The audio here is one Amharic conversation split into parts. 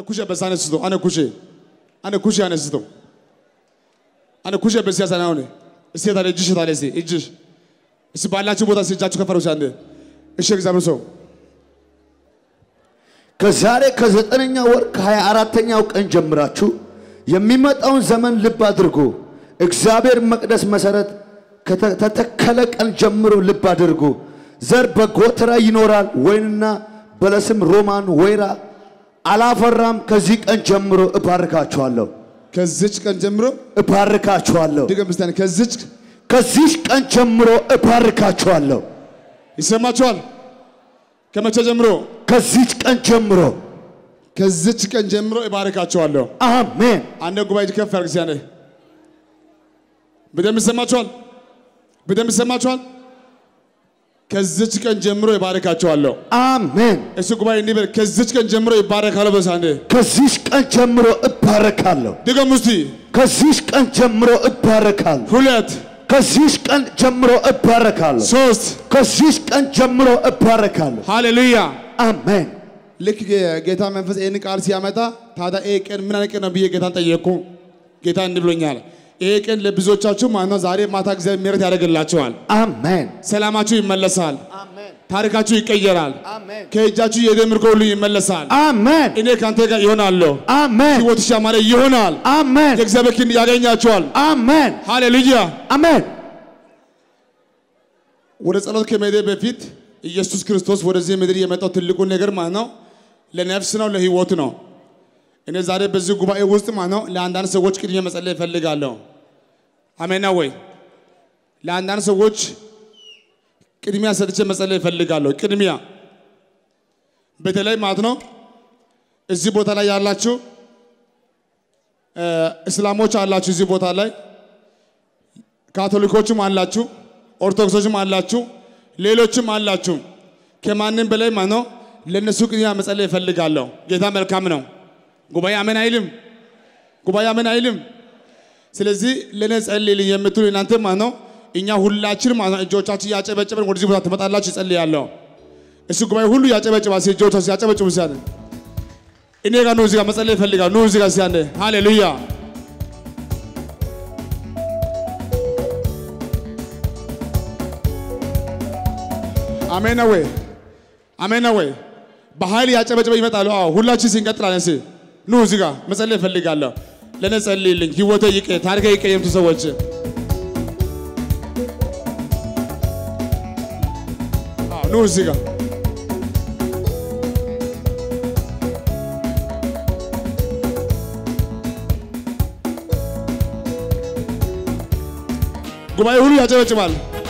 kushee bessaa anessito ane kushee ane kushee anessito ane kushee bessiya sana ሆነ እስቲ ታዲያ እጅሽ ታዲያ እስቲ እጅሽ እስቲ ባላችሁ ቦታ እስቲ እጃችሁ ከፍ አድርጉ አንዴ እሺ እግዚአብሔር ሰው ከዛሬ ከዘጠነኛ ወር ከሀያ አራተኛው ቀን ጀምራችሁ የሚመጣውን ዘመን ልብ አድርጉ። እግዚአብሔር መቅደስ መሰረት ከተተከለ ቀን ጀምሮ ልብ አድርጉ። ዘር በጎተራ ይኖራል፣ ወይንና በለስም ሮማን ወይራ አላፈራም። ከዚህ ቀን ጀምሮ እባርካችኋለሁ፣ ከዚች ቀን ጀምሮ እባርካችኋለሁ። ድገም እስቲ አንዴ ከዚች ከዚህ ቀን ጀምሮ እባርካችኋለሁ። ይሰማችኋል ከመቼ ጀምሮ ከዚች ቀን ጀምሮ ከዚች ቀን ጀምሮ እባርካቸዋለሁ አሜን። አንድ ጉባኤ ከፍ ያርግ ሲያነ በደንብ ይሰማችኋል በደንብ ይሰማችኋል ከዚች ቀን ጀምሮ ይባርካቸዋለሁ አሜን። እሱ ጉባኤ እንዲህ በል ከዚች ቀን ጀምሮ ይባረካለሁ በሳንዴ ከዚህ ቀን ጀምሮ እባረካለሁ። ድገም እስቲ ከዚህ ቀን ጀምሮ እባረካለሁ። ሁለት ከዚህ ቀን ጀምሮ እባረካለሁ። ሶስት ከዚህ ቀን ጀምሮ እባረካለሁ። ሃሌሉያ አሜን። ልክ ጌ- ጌታ መንፈስ ይህን ቃል ሲያመጣ ታዲያ ይሄ ቀን ምን አይነት ቀን ነው ብዬ ጌታን ጠየቅኩ ጌታ እንዲህ ብሎኛል ይሄ ቀን ለብዙዎቻችሁ ማለት ነው ዛሬ ማታ እግዚአብሔር ምሕረት ያደርግላችኋል አሜን። ሰላማችሁ ይመለሳል አሜን። ታሪካችሁ ይቀየራል አሜን። ከእጃችሁ የሄደ ምርኮ ሁሉ ይመለሳል አሜን። እኔ ከአንተ ጋር ይሆናለሁ አሜን። ሕይወትሽ ያማረ ይሆናል አሜን። የእግዚአብሔር ክንድ ያገኛችኋል አሜን። ሃሌሉያ አሜን። ወደ ጸሎት ከመሄዴ በፊት ኢየሱስ ክርስቶስ ወደዚህ ምድር የመጣው ትልቁ ነገር ማለት ነው ለነፍስ ነው ለህይወት ነው እኔ ዛሬ በዚህ ጉባኤ ውስጥ ማለት ነው ለአንዳንድ ሰዎች ቅድሚያ መጸለይ እፈልጋለሁ አሜን ነው ወይ ለአንዳንድ ሰዎች ቅድሚያ ሰጥቼ መጸለይ እፈልጋለሁ ቅድሚያ በተለይ ማለት ነው እዚህ ቦታ ላይ ያላችሁ እ፣ እስላሞች አላችሁ እዚህ ቦታ ላይ ካቶሊኮችም አላችሁ፣ ኦርቶዶክሶችም አላችሁ፣ ሌሎችም አላችሁ። ከማንም በላይ ማለት ነው ለእነሱ ቅድሚያ መጸለይ እፈልጋለሁ። ጌታ መልካም ነው። ጉባኤ አሜን አይልም? ጉባኤ አሜን አይልም? ስለዚህ ለእኔ ጸልይልኝ የምትሉ እናንተ ማለት ነው እኛ ሁላችን ማለት ነው እጆቻችን ያጨበጨበን ወደዚህ ቦታ ትመጣላችሁ፣ ይጸልያለሁ። እሱ ጉባኤ ሁሉ ያጨበጭባል። እስኪ እጆቻችን ያጨበጭቡ ሲያለ እኔ ጋር ኑ፣ እዚህ ጋር መጸለይ እፈልጋለሁ። ኑ እዚህ ጋር ሲያለ ሃሌሉያ አሜን ነው ወይ? አሜን ነው ወይ? በኃይል ያጨበጨበ ይመጣሉ። አዎ ሁላችን ሲንቀጥላለን። እስኪ ኑ እዚህ ጋር መጸለይ እፈልጋለሁ። ለእኔ ጸልይልኝ፣ ህይወቴ ይቀ ታሪኬ ይቀየምቱ ሰዎች አዎ ኑ እዚህ ጋር ጉባኤ ሁሉ ያጨበጭባል።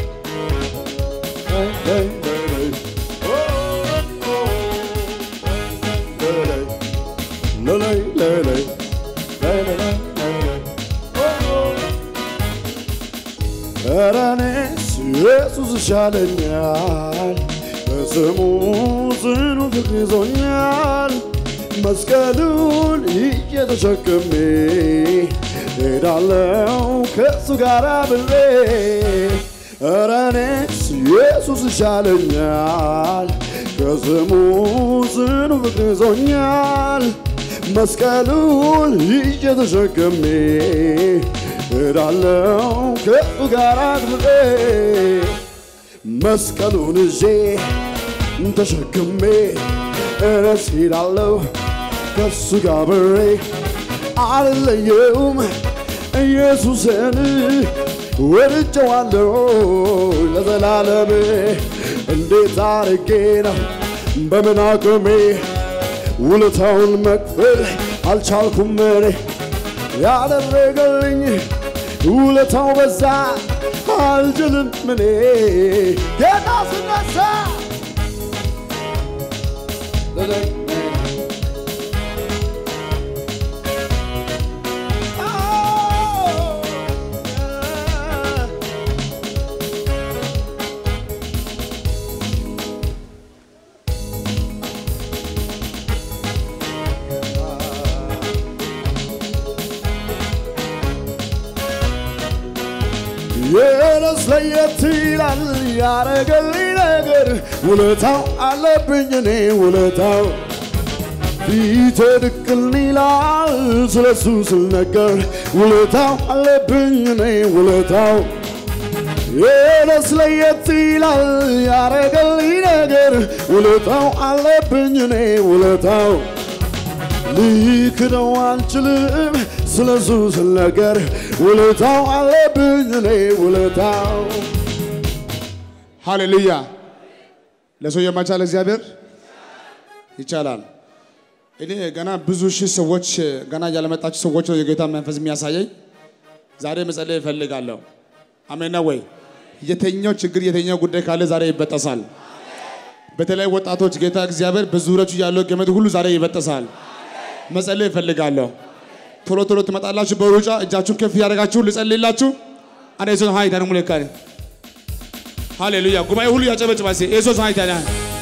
ኧረ እኔስ ኢየሱስ ይሻለኛል፣ በስሙ ጽኑ ፍቅር ይዞኛል። መስቀሉን ይዤ ተሸክሜ ሄዳለው ከእሱ ጋር አብሬ። ኧረ እኔስ ኢየሱስ ይሻለኛል፣ ከስሙ ጽኑ ፍቅር ይዞኛል። መስቀሉን ይዤ ተሸክሜ ሄዳለው ከእሱ ጋር አብሬ መስቀሉን ይዤ ተሸክሜ እረስ ሄዳለሁ ከእሱ ጋር አብሬ አልለየውም ኢየሱስን ወድጀዋለሁ ለዘላለም እንዴት አርጌ ነው በምን አቅሜ ውለታውን መክፈል አልቻልኩም እኔ ያደረገልኝ ውለታው በዛ አልችልም እኔ ጌታ ስነሳ የነስ ለየት ይላል ያረገልኝ ነገር ውለታው አለብኝ እኔ ውለታው ፊቴ ድቅን ይላል ስለሱ ስልነገር ውለታው አለብኝ እኔ ውለታው የነስ ለየት ይላል ያረገልኝ ነገር ውለታው አለብኝ እኔ ውለታው ልክደው አልችልም ስለሱ ስልነገር ውለታው አለብኝ እኔ ውለታው ሃሌሉያ። ለሰው የማይቻል እግዚአብሔር ይቻላል። እኔ ገና ብዙ ሺህ ሰዎች ገና ያለመጣችሁ ሰዎች ነው የጌታ መንፈስ የሚያሳየኝ። ዛሬ መጸለይ እፈልጋለሁ። አሜን ነው ወይ? የተኛው ችግር የተኛው ጉዳይ ካለ ዛሬ ይበጠሳል። በተለይ ወጣቶች ጌታ እግዚአብሔር በዙሪያችሁ ያለው ገመድ ሁሉ ዛሬ ይበጠሳል። መጸለይ እፈልጋለሁ። ቶሎ ቶሎ ትመጣላችሁ። በሩጫ እጃችሁን ከፍ ያደርጋችሁ ልጸልይላችሁ። አነ የሱስ ሀይ ታነ ሙለካኔ ሃሌሉያ። ጉባኤ ሁሉ ያጨበጭባ ሴ የሱስ ሀይ ታነ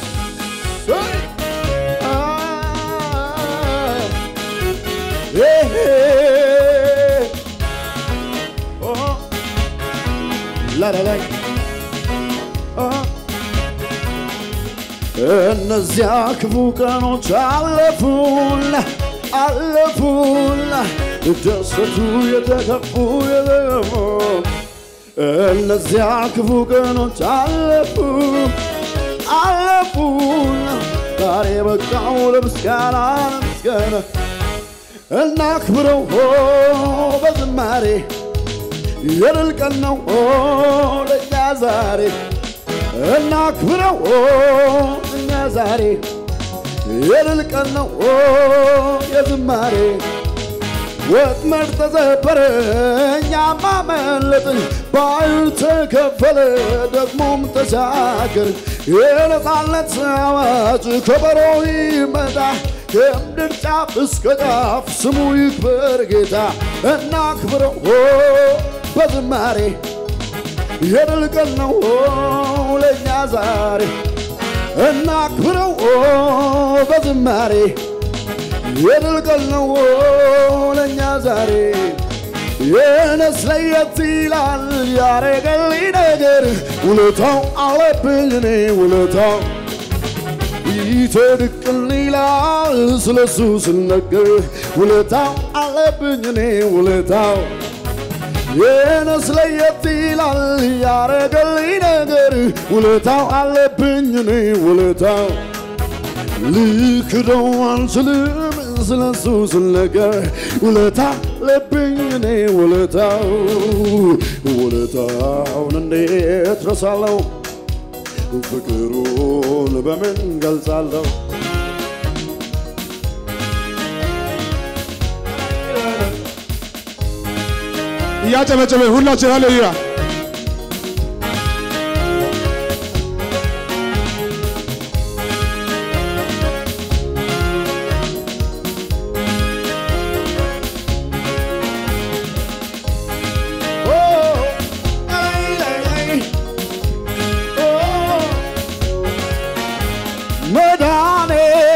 እነዚያ ክፉ ቀኖች አለፉና አለፉና ደሰቱ የተከፉ የለሙ እነዚያ ክፉ ቀኖች አለፉ አለፉና ዛሬ በቃው ለምስጋና ለምስጋና እናክብረው በዝማሬ የድል ቀን ነው ለእኛ ዛሬ እናክብረው እኛ ዛሬ የድል ቀን ነው የዝማሬ ወጥመድ ተሰበረ እኛም አመለጥን ባህር ተከፈለ ደግሞም ተሻገር የነፃነት አዋጅ ከበሮ ይመጣ ከምድር ጫፍ እስከ ጫፍ ስሙ ይክበር ጌታ እናክብረው በዝማሬ የድል ቀን ነው ለእኛ ዛሬ እናክብረው በዝማሬ የድል ቀን ነው ለእኛ ዛሬ የነስ ለየት ይላል ያረገልኝ ነገር ውለታው አለብኝ እኔ ውለታው ፊቴ ድቅን ይላል ስለሱ ስነገር ውለታው አለብኝ እኔ ውለታው የነስ ለየት ይላል ያረገልኝ ነገር ውለታው አለብኝ እኔ ውለታው ልክደው አልችልም ስለሱ ስነገር ውለታ አለብኝ እኔ ውለታው ውለታውን እንዴት ረሳለው ፍቅሩን በምን ገልጻለሁ እያጨበጨበ ሁላችን ሃሌሉያ መዳኔ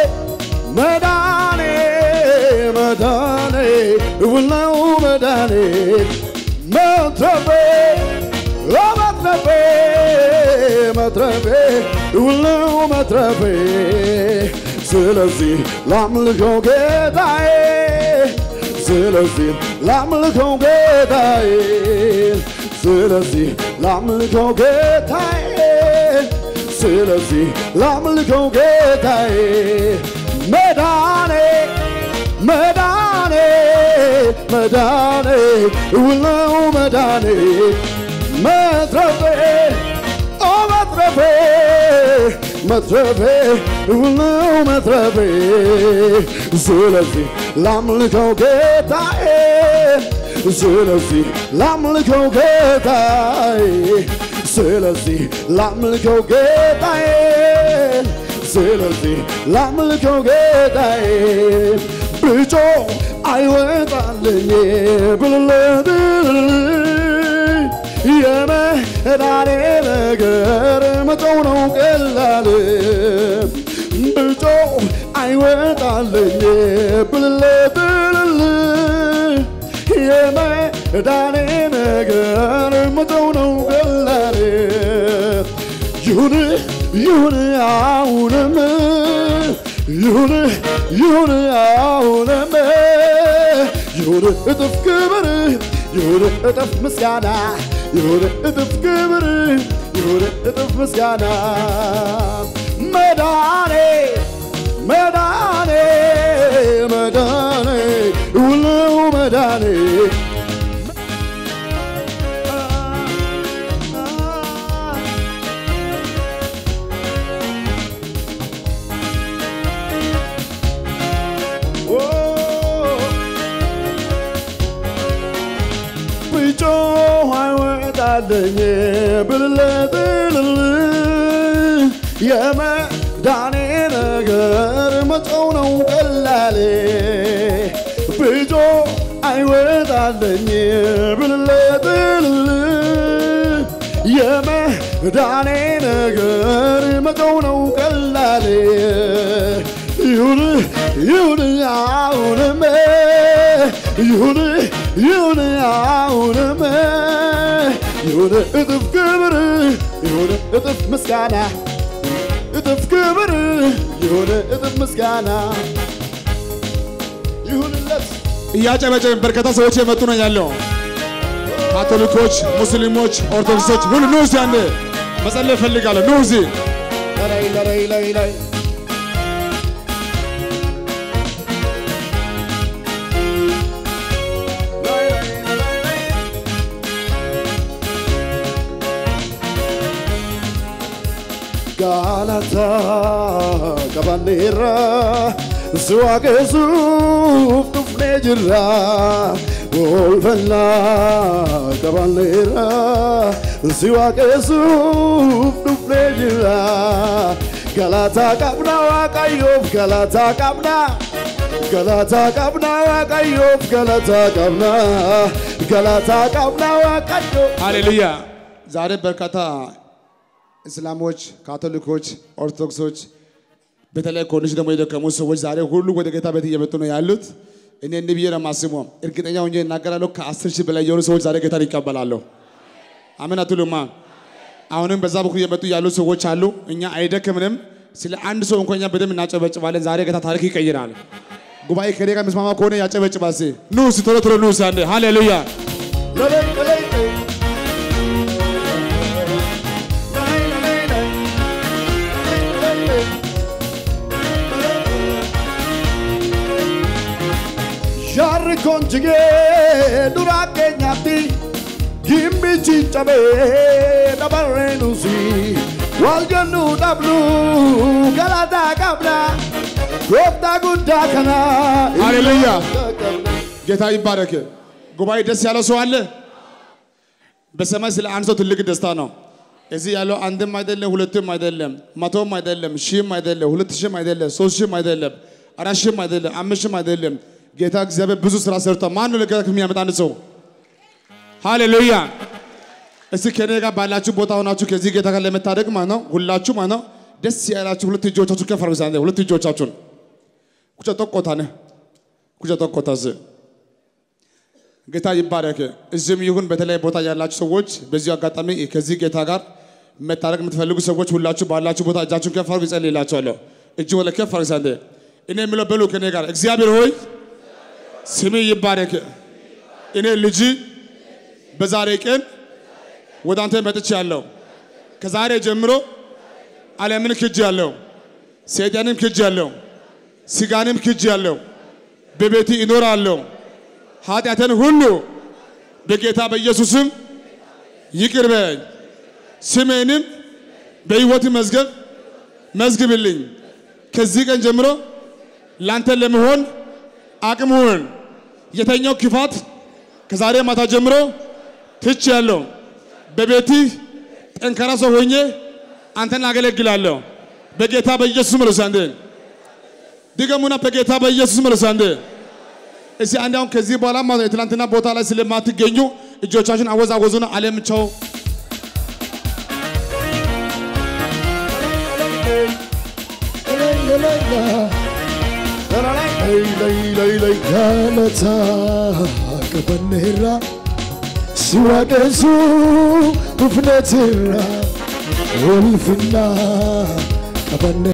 መዳኔ መዳኔ ውለው መዳኔ መትረፌ መትረፌ መትረፌ ውለው መትረፌ ስለዚህ ላምልከው ጌታዬ ስለዚህ ላምልከው ጌታዬ ስለዚህ ላምልከው ጌታዬ ስለዚህ ላምልከው ጌታዬ መዳኔ መዳኔ መዳኔ ውለው መዳኔ መትረፌ ኦ መትረፌ መትረፌ ውለው መትረፌ ስለዚህ ላምልከው ጌታዬ ስለዚህ ላምልከው ጌታዬ ስለዚህ ላምልከው ጌታዬ ስለዚህ ላምልከው ጌታዬ ብጮ አይወጣልኝ ብልለት የመዳኔ ነገር መጮው ነው ቀላል ብጮ አይወጣልኝ ብልለት የመዳኔ ነገር መተው ነው ቀላል ይሁን ይሁን አሁንም ይሁን ይሁን አሁንም ይሁን እጥፍ ክብር ይሁን እጥፍ ምስጋና ይሁን እጥፍ ክብር ይሁን እጥፍ ምስጋና መዳኔ መዳኔ መዳኔ ውለው መዳኔ ብጮህ አይወጣልኝ ብልለጥልል የመዳኔ ነገር መጮው ነው ቀላሌ ብጮህ አይወጣልኝ ብልለጥልል የመዳኔ ነገር መጮው ነው ቀላሌ ይሁን ይሁን አሁንም ይሁን ይሁን አሁንም ይሁን እጥፍ ክብር ይሁን እጥፍ ምስጋና እጥፍ ክብር ይሁን እጥፍ ምስጋና ይሁንለት እያጨበጨብን በርካታ ሰዎች የመጡ ነው ያለው። ካቶሊኮች፣ ሙስሊሞች፣ ኦርቶዶክሶች ሁሉ ኑ እዚህ አንዴ መጸለይ እፈልጋለሁ። ኑ እዚህ ላይ ላይ ላይ ላይ Galata Cabanera Suagesuuf dhufnee jirra Olfannaa Cabanera Suagesuuf dhufnee jirra Galataa qabna Waaqayyoof galataa qabna Galataa qabna Waaqayyoof galataa qabna Galataa qabna Waaqayyoof ሃሌሉያ። ዛሬ በርካታ እስላሞች፣ ካቶሊኮች፣ ኦርቶዶክሶች በተለይ ኮንሽ ደግሞ የደከሙ ሰዎች ዛሬ ሁሉ ወደ ጌታ ቤት እየመጡ ነው ያሉት። እኔ እንዲህ ብዬ ነው የማስበው፣ እርግጠኛ ሆኜ እናገራለሁ። ከአስር ሺህ በላይ የሆኑ ሰዎች ዛሬ ጌታን ይቀበላሉ። አሜን አትሉማ? አሁንም በዛ በኩል እየመጡ ያሉ ሰዎች አሉ። እኛ አይደክምንም። ስለ አንድ ሰው እንኳን እኛ በደንብ እናጨበጭባለን። ዛሬ ጌታ ታሪክ ይቀይራል። ጉባኤ ከኔ ጋር የሚስማማ ከሆነ ያጨበጭባል። እስኪ ኑ እስኪ ቶሎ ቶሎ ኑ እስኪ አንዴ ሃሌሉያ Jarri konjigee dura keenyatti gimbichi cabee dabarree nusi wal jennu dhabnu galataa qabna gooftaa guddaa kana. ሃሌሉያ ጌታ ይባረክ። ጉባኤ ደስ ያለው ሰው አለ? በሰማይ ስለ አንድ ሰው ትልቅ ደስታ ነው። እዚህ ያለው አንድም አይደለም፣ ሁለትም አይደለም፣ መቶም አይደለም፣ ሺህም አይደለም፣ ሁለት ሺህም አይደለም፣ ሶስት ሺህም አይደለም፣ አራት ሺህም አይደለም፣ አምስት ሺህም አይደለም። ጌታ እግዚአብሔር ብዙ ስራ ሰርቷል። ማን ነው ለጌታ የሚያመጣ አንድ ሰው? ሃሌሉያ። እስቲ ከኔ ጋር ባላችሁ ቦታ ሆናችሁ ከዚህ ጌታ ጋር ለመታደግ ማለት ነው ሁላችሁ ማለት ነው ደስ ያላችሁ ሁለት እጆቻችሁ ከፍ አድርጉ። እስኪ ሁለት እጆቻችሁን ኩቸ ጦቆታነ ኩቸ ጦቆታዝ ጌታ ይባረክ። እዚህም ይሁን በተለያየ ቦታ ያላችሁ ሰዎች በዚሁ አጋጣሚ ከዚህ ጌታ ጋር መታረቅ የምትፈልጉ ሰዎች ሁላችሁ ባላችሁ ቦታ እጃችሁን ከፍ አድርጉ። ይጸልይላችኋለሁ። እጅ ወለ ከፍ አድርጉ። ሳንዴ እኔ የምለው በሉ ከኔ ጋር እግዚአብሔር ሆይ ስሜ ይባረክ። እኔ ልጅ በዛሬ ቀን ወደ አንተ መጥቻለሁ። ከዛሬ ጀምሮ ዓለምን ክጅ ያለው ሰይጣንም ክጅ ያለው ስጋንም ክጅ ያለው በቤት ይኖራለሁ። ኃጢአትን ሁሉ በጌታ በኢየሱስም ይቅር በኝ። ስሜንም በሕይወት መዝገብ መዝግብልኝ። ከዚህ ቀን ጀምሮ ላንተ ለመሆን አቅም ሁን። የተኛው ክፋት ከዛሬ ማታ ጀምሮ ትች ያለው በቤትህ ጠንካራ ሰው ሆኜ አንተን አገለግላለሁ። በጌታ በኢየሱስ መልስ አንዴ ድገሙና፣ በጌታ በኢየሱስ መልስ አንዴ እስቲ አንድ አሁን ከዚህ በኋላ ማለት ነው የትናንትና ቦታ ላይ ስለማትገኙ እጆቻችን አወዛወዙና ዓለም ቸው Galata qabanneerra si waaqessu dhufneetirra ulfinna qabanne.